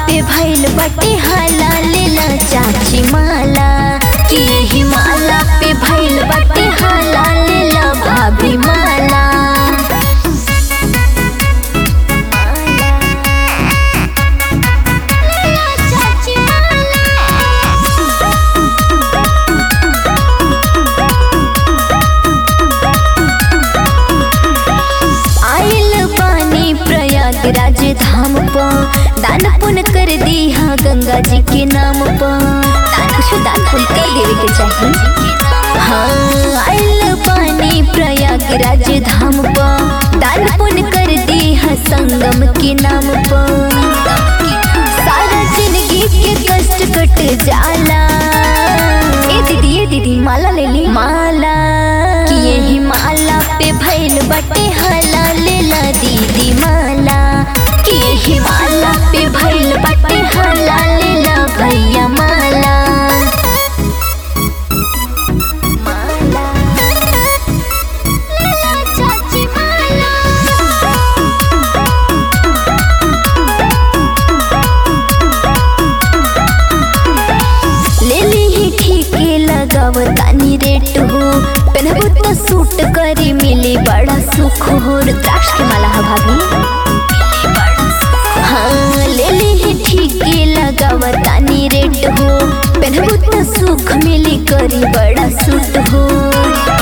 पे भइल बटे हाला लेला चाची माला कि यही माला पे भइल बटे हाला लेला भाभी माला चाची आइल पानी प्रयागराज धाम प दान पुण्य कर दिया गंगा जी के नाम प कुछ दान पुण्य कर देवे के चाहिए हाँ आइल पानी प्रयागराज धाम प दान पुण्य कर दिया संगम के नाम प सारा जिंदगी के कष्ट कट जाला ए दीदी ए दीदी माला ले ली माला कि यही माला पे भइल बटे हाला लेला दीदी माला कि यही माला पे भइल बटे हाला लेला भैया माला माला लेला चाची माला ले ली ही ठीके लगाव तानी रेट हो पहनबो तो सूट करी मिली बड़ा सुख हो रुद्राक्ष के माला है भाभी हाँ ले ली ही ठीके लगाव तानी रेट हो पहनबो तो सुख मिली करी बड़ा सूट हो